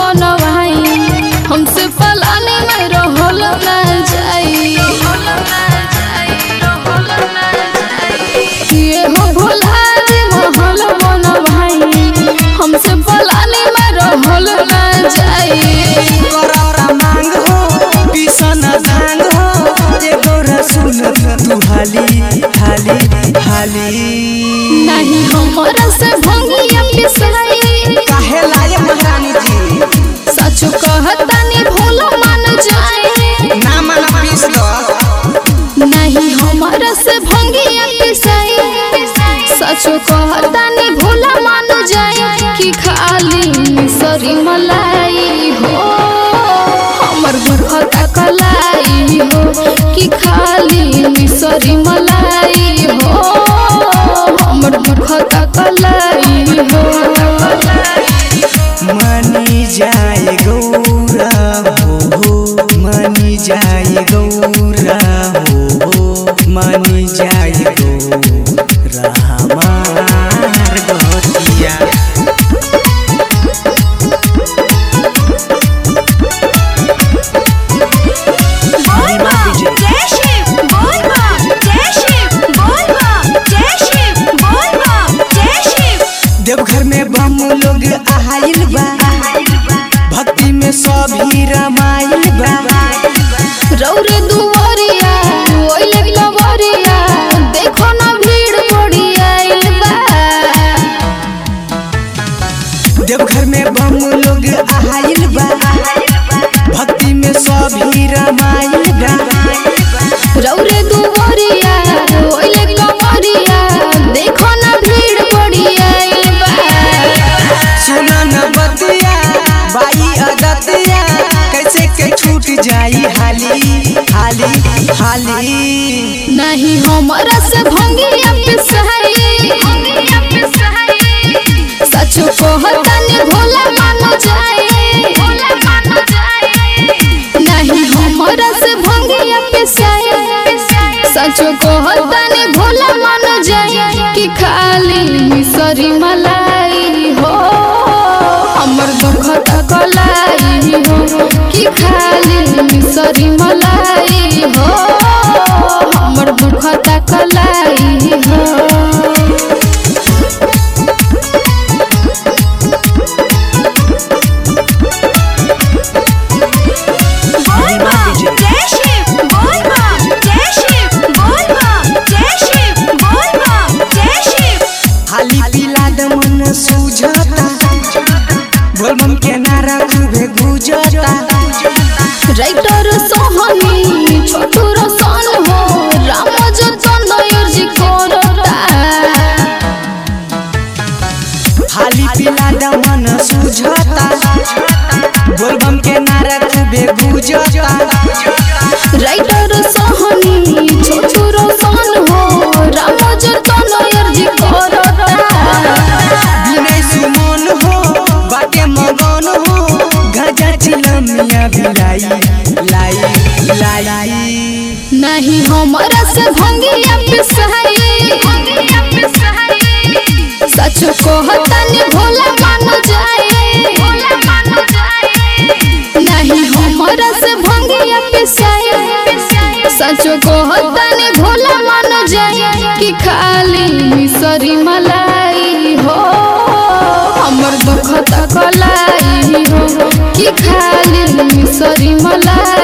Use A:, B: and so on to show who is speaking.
A: बनवाई हमसे पलानी में रहल ना जाई ये हो भोला जी महल बनवाई हमसे पलानी में रहल ना जाई
B: करता मांग हो पिसन धांग हो एगो रसुन तू हाली हाली हाली
A: नहीं हमरा से भंगिया पिसाई
B: काहे लाए महारानी जी
A: सच कहतानी भोला मान जाए
B: ना मन पीस दो
A: नहीं हमरा से भंगिया पिसाई सच कहतानी भोला मान जाए कि खाली मिसरी मलाई हो हमर दुखता कलाई हो कि खाली मिसरी मलाई हो हमर दुखता कलाई हो
B: मनी जाए गौरा हो मनी जाए गौरा हो मनी जाए गौरा हमार गतिया
C: बोलबा जय शिव बोलबा जय शिव बोलबा जय शिव बोलबा जय शिव
B: देवघर में बम लोग आइल बा भक्ति में सभी रमाइल बा
A: रौरे दुवरिया ओइले लवरिया देखो ना भीड़ पड़ी आइल बा
B: देवघर में बम लोग आइल बा भक्ति में सभी रमाइल बा
A: रौरे दुवरिया ओइले लवरिया देखो ना भीड़ पड़ी आइल बा
B: सुना न बतिया बाई अदतिया कैसे के छूट जाई हाली हाली हाली
A: नहीं हमरा से भंगिया पिसाई सच कहतानी भोला मान जाए नहीं हमरा से भंगिया पिसाई सच कहतानी भोला मान जाए कि खाली मिसरी मलाई हो हमर दुखता कलाई हो कि खाली मिसरी मलाई हो हमर दुखता कलाई हो
C: बोलबा जय शिव बोलबा जय शिव बोलबा जय शिव बोलबा जय शिव
B: हाली पीला दमन सूझता बोलबम के नारा खूबे गुजता
A: राइटर सोहनी छोटू रसन हो राम जतन अर्जी करता
B: हाली पीला दमन सूझता बोलबम के नारा खूबे गुजता
A: राइटर सोहनी छोटू रसन हो राम जतन अर्जी करता
B: विनय सुमन हो बाटे मगन हो गजा चिलमिया भिलाई लाई लाई
A: नहीं हमरा से भंगिया पिसाई सच कहतानी भोला मान जाए नहीं हमरा से भंगिया पिसाई सच कहतानी भोला मान जाए कि खाली मिसरी मलाई हो हमर दुखता कलाई हो कि खाली मिसरी मलाई